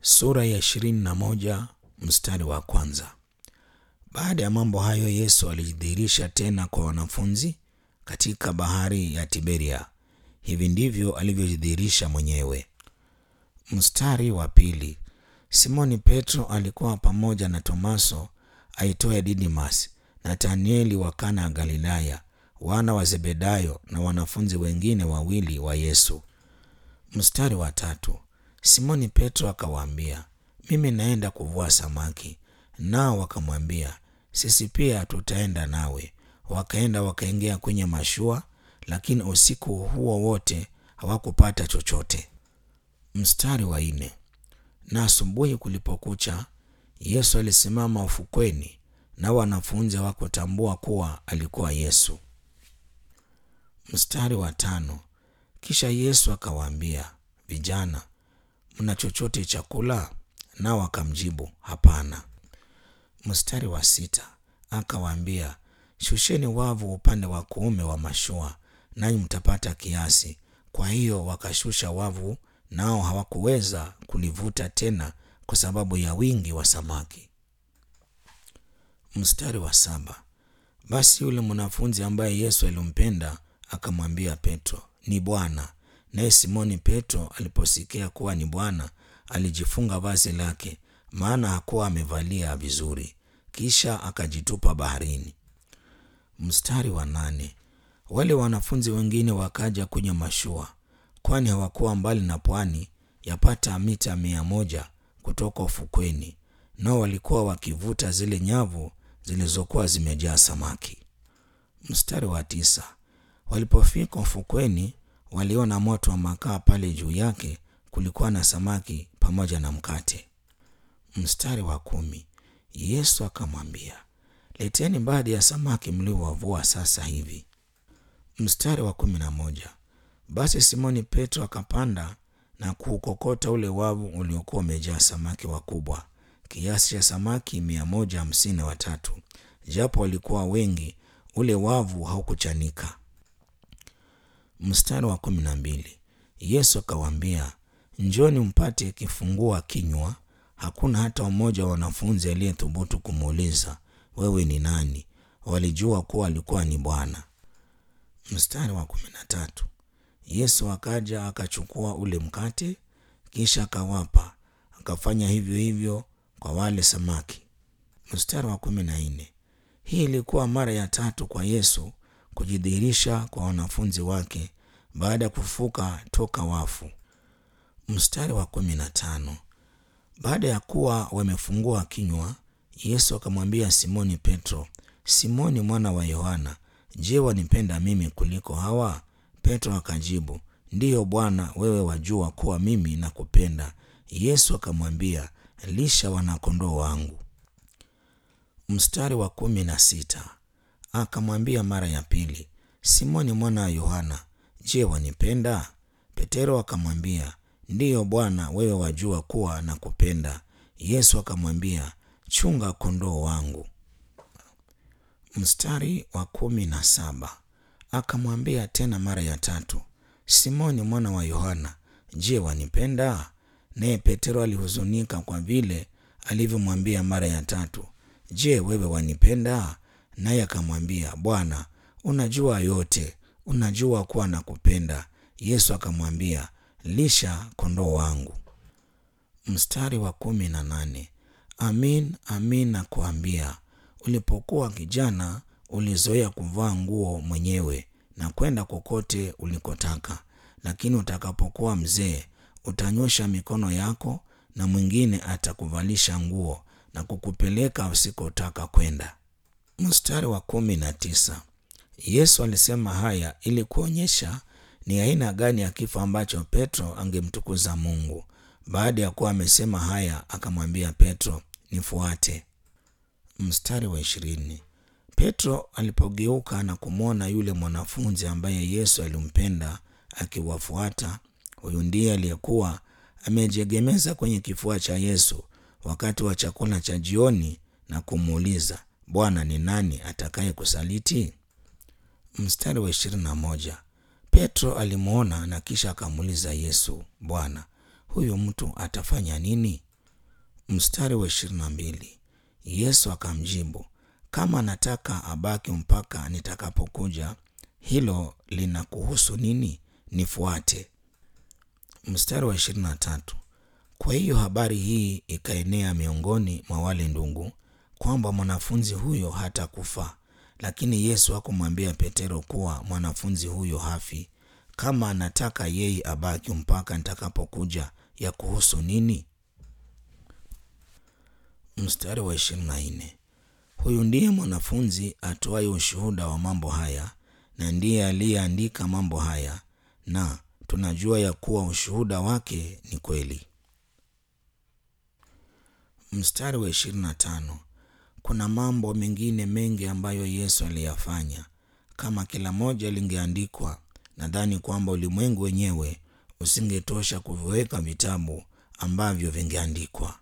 Sura ya ishirini na moja mstari wa kwanza. Baada ya mambo hayo Yesu alijidhihirisha tena kwa wanafunzi katika bahari ya Tiberia. Hivi ndivyo alivyojidhihirisha mwenyewe. Mstari wa pili. Simoni Petro alikuwa pamoja na Tomaso aitwaye Didimas, Nathanieli wa Kana ya Galilaya, wana wa Zebedayo na wanafunzi wengine wawili wa Yesu. Mstari wa tatu. Simoni Petro akawaambia, mimi naenda kuvua samaki. Nao wakamwambia, sisi pia tutaenda nawe. Wakaenda wakaingia kwenye mashua, lakini usiku huo wote hawakupata chochote. Mstari wa nne. Na asubuhi kulipokucha, Yesu alisimama ufukweni, na wanafunzi hawakutambua kuwa alikuwa Yesu. Mstari wa tano. Kisha Yesu akawaambia, vijana, mna chochote cha kula? Nao akamjibu hapana. Mstari wa sita akawaambia, shusheni wavu upande wa kuume wa mashua, nanyi mtapata kiasi. Kwa hiyo wakashusha wavu, nao hawakuweza kulivuta tena kwa sababu ya wingi wa samaki. Mstari wa saba basi yule mwanafunzi ambaye Yesu alimpenda akamwambia Petro, ni Bwana. Naye Simoni Petro aliposikia kuwa ni Bwana, alijifunga vazi lake, maana hakuwa amevalia vizuri, kisha akajitupa baharini. Mstari wa nane wale wanafunzi wengine wakaja kwenye mashua, kwani hawakuwa mbali na pwani, yapata mita mia moja kutoka ufukweni, nao walikuwa wakivuta zile nyavu zilizokuwa zimejaa samaki. Mstari wa tisa walipofika ufukweni waliona moto wa makaa pale juu yake kulikuwa na samaki pamoja na mkate. Mstari wa kumi Yesu akamwambia, leteni baadhi ya samaki mliowavua sasa hivi. Mstari wa kumi na moja basi Simoni Petro akapanda na kuukokota ule wavu uliokuwa umejaa samaki wakubwa kiasi cha samaki mia moja hamsini na watatu. Japo walikuwa wengi, ule wavu haukuchanika. Mstari wa kumi na mbili Yesu akawaambia, njoni mpate kifungua kinywa. Hakuna hata mmoja wa wanafunzi aliyethubutu kumuuliza wewe ni nani? Walijua kuwa alikuwa ni Bwana. Mstari wa kumi na tatu Yesu akaja akachukua ule mkate, kisha akawapa, akafanya hivyo hivyo kwa wale samaki. Mstari wa kumi na nne hii ilikuwa mara ya tatu kwa Yesu kujidhihirisha kwa wanafunzi wake baada ya kufufuka toka wafu. Mstari wa kumi na tano baada ya kuwa wamefungua kinywa, Yesu akamwambia Simoni Petro, Simoni mwana wa Yohana, je, wanipenda mimi kuliko hawa? Petro akajibu, ndiyo Bwana, wewe wajua kuwa mimi nakupenda. Yesu akamwambia, lisha wanakondoo wangu. Mstari wa kumi na sita akamwambia mara ya pili, Simoni mwana wa Yohana, je, wanipenda? Petero akamwambia, ndiyo Bwana, wewe wajua kuwa nakupenda. Yesu akamwambia, chunga kondoo wangu. Mstari wa kumi na saba akamwambia tena mara ya tatu, Simoni mwana wa Yohana, je, wanipenda? Naye Petero alihuzunika kwa vile alivyomwambia mara ya tatu, je, wewe wanipenda? Naye akamwambia, Bwana, unajua yote, unajua kuwa nakupenda. Yesu akamwambia, lisha kondoo wangu. Mstari wa kumi na nane amin amin nakuambia, ulipokuwa kijana ulizoea kuvaa nguo mwenyewe na kwenda kokote ulikotaka, lakini utakapokuwa mzee utanyosha mikono yako na mwingine atakuvalisha nguo na kukupeleka usikotaka kwenda. Mstari wa kumi na tisa Yesu alisema haya ili kuonyesha ni aina gani ya kifo ambacho Petro angemtukuza Mungu. Baada ya kuwa amesema haya, akamwambia Petro, nifuate. Mstari wa ishirini Petro alipogeuka na kumwona yule mwanafunzi ambaye Yesu alimpenda akiwafuata, huyu ndiye aliyekuwa amejiegemeza kwenye kifua cha Yesu wakati wa chakula cha jioni na kumuuliza, Bwana, ni nani atakaye kusaliti? Mstari wa ishirini na moja Petro alimwona na kisha akamuuliza Yesu, Bwana, huyu mtu atafanya nini? Mstari wa ishirini na mbili Yesu akamjibu, kama nataka abaki mpaka nitakapokuja, hilo linakuhusu nini? Nifuate. Mstari wa ishirini na tatu kwa hiyo habari hii ikaenea miongoni mwa wale ndugu kwamba mwanafunzi huyo hatakufa. Lakini Yesu hakumwambia Petero kuwa mwanafunzi huyo hafi. Kama anataka yeye abaki mpaka nitakapokuja, ya kuhusu nini? Mstari wa ishirini na nne huyu ndiye mwanafunzi atoaye ushuhuda wa mambo haya, na ndiye aliyeandika mambo haya, na tunajua ya kuwa ushuhuda wake ni kweli. Mstari wa ishirini na tano kuna mambo mengine mengi ambayo Yesu aliyafanya. Kama kila moja lingeandikwa, nadhani kwamba ulimwengu wenyewe usingetosha kuviweka vitabu ambavyo vingeandikwa.